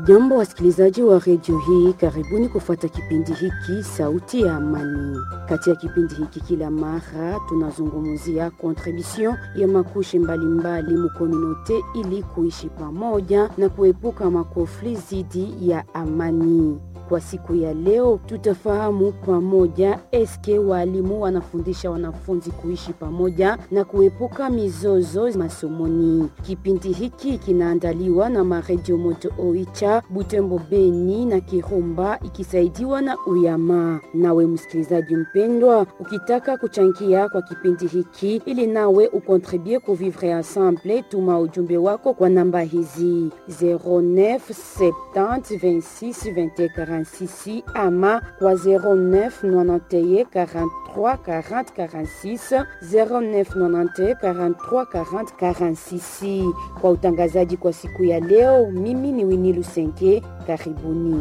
Hamjambo wasikilizaji wa redio hii, karibuni kufuata kipindi hiki Sauti ya Amani. Kati ya kipindi hiki kila mara tunazungumzia kontribution ya makushi mbalimbali mukominote ili kuishi pamoja na kuepuka makofli zidi ya amani. Kwa siku ya leo tutafahamu pamoja eske walimu wanafundisha wanafunzi kuishi pamoja na kuepuka mizozo masomoni. Kipindi hiki kinaandaliwa na maredio Moto Oicha, Butembo, Beni na Kirumba ikisaidiwa na Uyama. Nawe msikilizaji mpendwa, ukitaka kuchangia kwa kipindi hiki ili nawe ukontribue ku vivre ensemble, tuma ujumbe wako kwa namba hizi 09 70 26 21 46 ama kwa 09 91 43 40 46 09 91 43 40 46. Kwa utangazaji kwa siku ya leo, mimi ni Winnie Lusenke. Karibuni.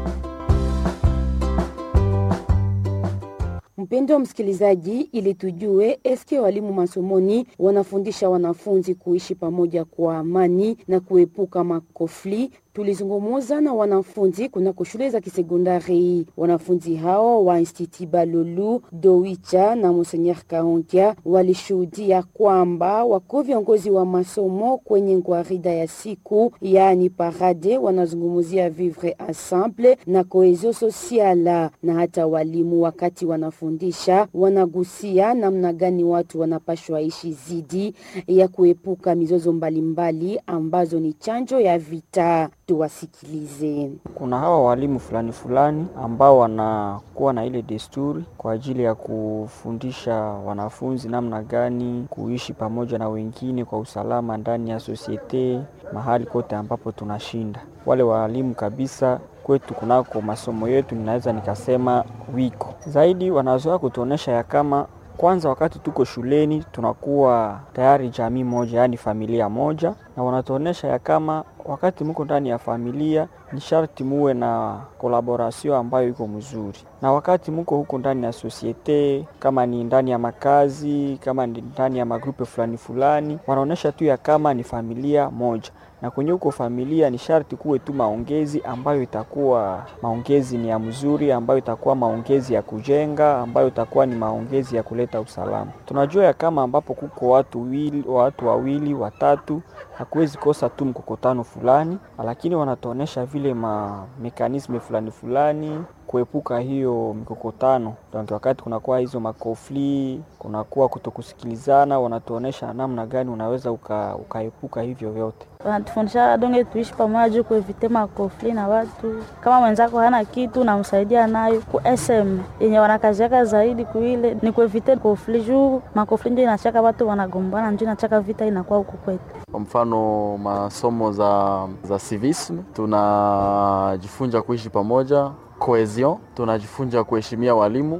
Mpendo wa msikilizaji, ili tujue eske walimu masomoni wanafundisha wanafunzi kuishi pamoja kwa amani na kuepuka makofli tulizungumuza na wanafunzi kunako shule za kisekondari. Wanafunzi hao wa Institut Balulu, Dowicha na Monseigneur Kaonkia walishuhudia kwamba wako viongozi wa masomo kwenye ngwarida ya siku, yaani parade, wanazungumzia vivre ensemble na cohesion sociale, na hata walimu wakati wanafundisha wanagusia namna gani watu wanapashwa ishi zidi ya kuepuka mizozo mbalimbali mbali, ambazo ni chanjo ya vita. Tuwasikilize. Kuna hawa walimu fulani fulani ambao wanakuwa na ile desturi kwa ajili ya kufundisha wanafunzi namna gani kuishi pamoja na wengine kwa usalama ndani ya sosiete, mahali kote ambapo tunashinda. Wale walimu kabisa kwetu kunako masomo yetu, ninaweza nikasema wiko zaidi, wanazoea kutuonesha ya kama kwanza wakati tuko shuleni tunakuwa tayari jamii moja, yaani familia moja, na wanatuonesha ya kama wakati muko ndani ya familia ni sharti muwe na kolaborasio ambayo iko mzuri, na wakati muko huko ndani ya sosiete, kama ni ndani ya makazi, kama ni ndani ya magrupe fulani fulani, wanaonesha tu ya kama ni familia moja na kwenye huko familia ni sharti kuwe tu maongezi ambayo itakuwa maongezi ni ya mzuri, ambayo itakuwa maongezi ya kujenga, ambayo itakuwa ni maongezi ya kuleta usalama. Tunajua ya kama ambapo kuko watu wili, watu wawili watatu, hakuwezi kosa tu mkokotano fulani, lakini wanatuonesha vile ma mekanisme fulani fulani kuepuka hiyo mikokotano. Donc wakati kunakuwa hizo makofli, kunakuwa kutokusikilizana, wanatuonesha namna gani unaweza uka, ukaepuka hivyo vyote. Wanatufundisha donge tuishi pamoja, kuevite makofli na watu. Kama mwenzako hana kitu namsaidia nayo ku SM yenye wanakaziaka zaidi kuile ni kuevite kofli, juu makofli ndio inachaka watu wanagombana, ndio inachaka vita inakuwa huku kwetu. Kwa mfano masomo za, za civisme tunajifunza kuishi pamoja cohesion tunajifunza kuheshimia walimu,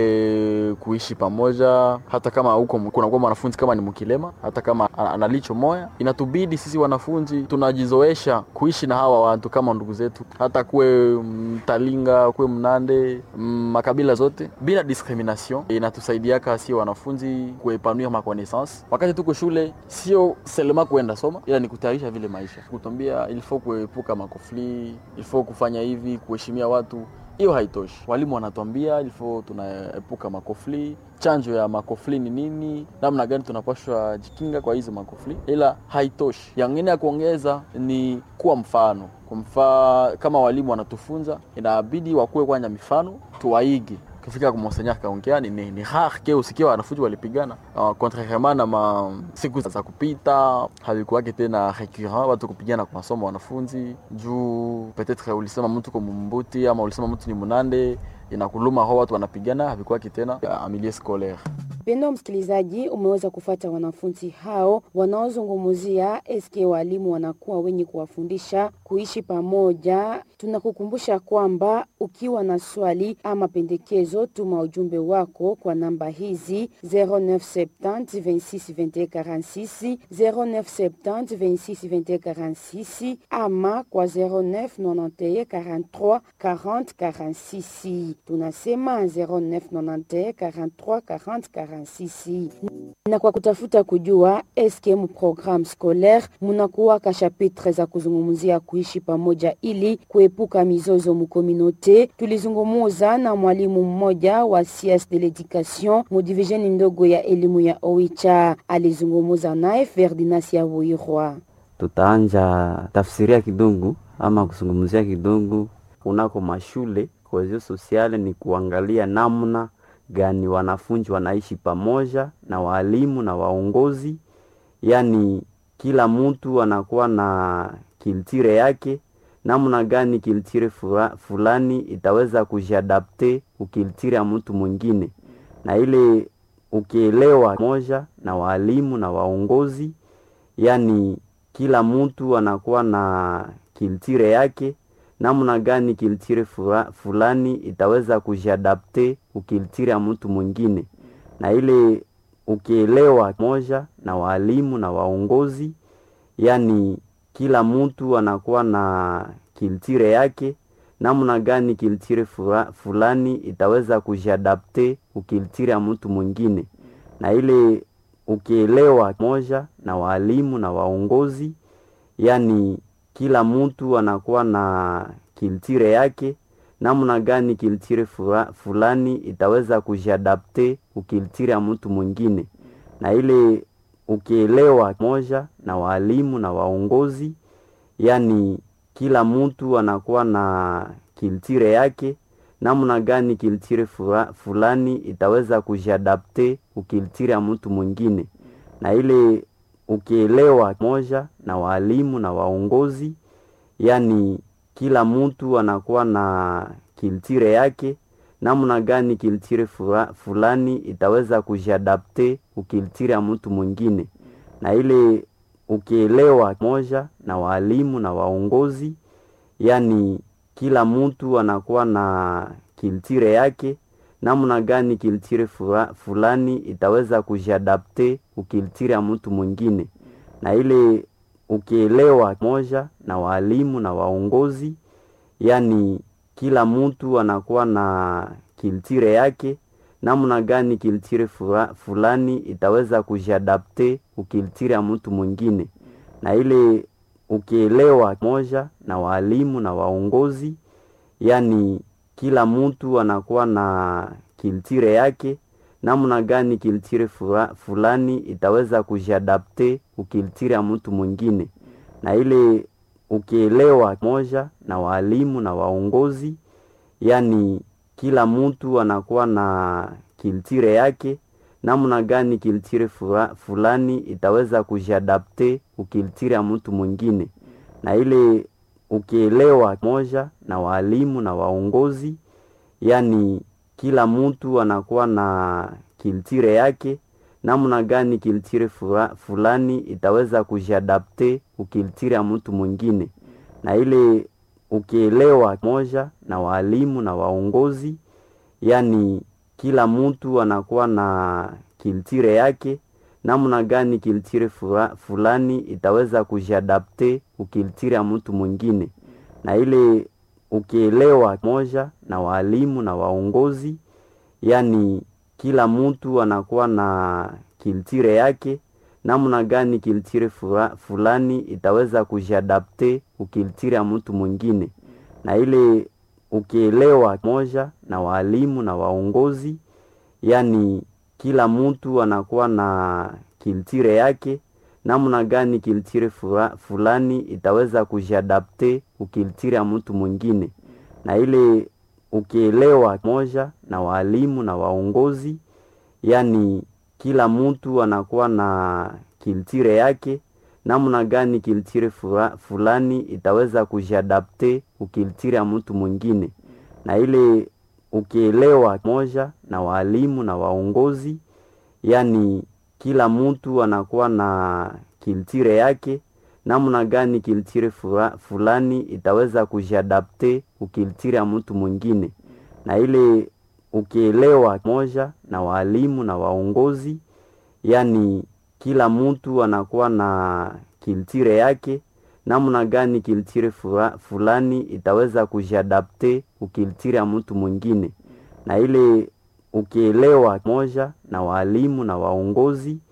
ile kuishi pamoja, hata kama huko kunakuwa mwanafunzi kama ni mkilema, hata kama analicho moya, inatubidi sisi wanafunzi tunajizoesha kuishi na hawa watu kama ndugu zetu, hata kuwe Mtalinga, kuwe Mnande, makabila zote bila discrimination. Inatusaidiaka sio wanafunzi kuepanua makonaissance wakati tuko shule, sio selema kuenda soma, ila ni kutayarisha vile maisha, kutambia ilifo kuepuka makofli, ilifo kufanya hivi, kuheshimia watu hiyo haitoshi. Walimu wanatuambia ilifo tunaepuka makofli, chanjo ya makofli ni nini, namna gani tunapashwa jikinga kwa hizo makofli, ila haitoshi. Yangine ya kuongeza ni kuwa mfano kwa mfa, kama walimu wanatufunza, inabidi wakuwe kwanya mifano tuwaige kufika kwa Monseigneur kaongea ni, ni, ni rare ke usikia wanafunzi walipigana uh, contrairement na ma siku za kupita havikuwake tena recurrent watu kupigana kwa masomo wanafunzi juu peut-être ulisema mtu kwa mumbuti ama ulisema mtu ni munande inakuluma ho watu wanapigana havikuwake tena amilie scolaire Pendo msikilizaji, umeweza kufata wanafunzi hao wanaozungumzia eske walimu wanakuwa wenye kuwafundisha kuishi pamoja. Tunakukumbusha kwamba ukiwa na swali ama pendekezo, tuma ujumbe wako kwa namba hizi 0970 26 21 46 0970 26 21 46 ama kwa 0991 43 40 46. tunasema 0991 43 40 46 na kwa kutafuta kujua eske mu programme scolaire munakuwaka chapitre za kuzungumzia kuishi pamoja ili kuepuka mizozo mukominote. Tulizungumuza na mwalimu mmoja wa science de l'education mu divisioni ndogo ya elimu ya Oicha. Alizungumuza naye Ferdinand Yabuirwa. Tutaanja tafsiria kidogo ama kuzungumzia kidogo kunako mashule. Kohesio sosiale ni kuangalia namna gani wanafunzi wanaishi pamoja na walimu na waongozi, yaani kila mtu anakuwa na kiltire yake, namna gani kiltire fulani itaweza kujiadapte ukiltire ya mtu mwingine, na ile ukielewa moja na walimu na waongozi, yaani kila mtu anakuwa na kiltire yake namna gani kiltire fulani itaweza kujiadapte ukiltire ya mtu mwingine, na ile ukielewa moja na walimu na waongozi, yaani kila mtu anakuwa na kiltire yake, namna gani kiltire fulani itaweza kujiadapte ukiltire ya mtu mwingine, na ile ukielewa moja na walimu na waongozi, yaani kila mtu anakuwa na kiltire yake, namna gani kiltire fulani itaweza kujiadapte ukiltire ya mtu mwingine, na ile ukielewa moja na walimu na waongozi, yaani kila mtu anakuwa na kiltire yake, namna gani kiltire fulani itaweza kujiadapte ukiltire ya mtu mwingine, na ile ukielewa moja na walimu na waongozi, yaani kila mtu anakuwa na kiltire yake, namna gani kiltire fulani itaweza kujiadapte ukiltire ya mtu mwingine, na ile ukielewa moja na walimu na waongozi, yaani kila mtu anakuwa na kiltire yake, namna gani kiltire fulani itaweza kujiadapte ukiltire ya mtu mwingine, na ile ukielewa moja na walimu na waongozi, yaani kila mtu anakuwa na kiltire yake, namna gani kiltire fulani itaweza kujiadapte ukiltire ya mtu mwingine, na ile ukielewa moja na walimu na waongozi, yaani kila mtu anakuwa na kiltire yake, namna gani kiltire fulani itaweza kujiadapte ukiltire ya mtu mwingine, na ile ukielewa moja na walimu na waongozi, yaani kila mtu anakuwa na kiltire yake, namna gani kiltire fulani itaweza kujiadapte ukiltire ya mtu mwingine, na ile ukielewa moja na walimu na waongozi, yaani kila mtu anakuwa na kiltire yake, namna gani kiltire fulani itaweza kujiadapte ukiltire ya mtu mwingine, na ile ukielewa moja na walimu na waongozi, yaani kila mtu anakuwa na kiltire yake, namna gani kiltire fulani itaweza kujiadapte ukiltire ya mtu mwingine, na ile ukielewa moja na walimu na waongozi, yaani kila mtu anakuwa na kiltire yake, namna gani kiltire fulani itaweza kujiadapte ukiltire ya mtu mwingine, na ile ukielewa moja na walimu na waongozi, yaani kila mtu anakuwa na kiltire yake, namna gani kiltire fulani itaweza kujiadapte ukiltire ya mtu mwingine, na ile ukielewa moja na walimu na waongozi, yaani kila mtu anakuwa na kiltire yake, namna gani kiltire fulani itaweza kujiadapte ukiltire ya mtu mwingine, na ile ukielewa moja na walimu na waongozi, yaani kila mtu anakuwa na kiltire yake, namna gani kiltire fulani itaweza kujiadapte ukiltire ya mtu mwingine, na ile ukielewa moja na walimu na waongozi, yaani kila mtu anakuwa na kiltire yake, namna gani kiltire fulani itaweza kujiadapte ukiltire ya mtu mwingine, na ile ukielewa moja na walimu na waongozi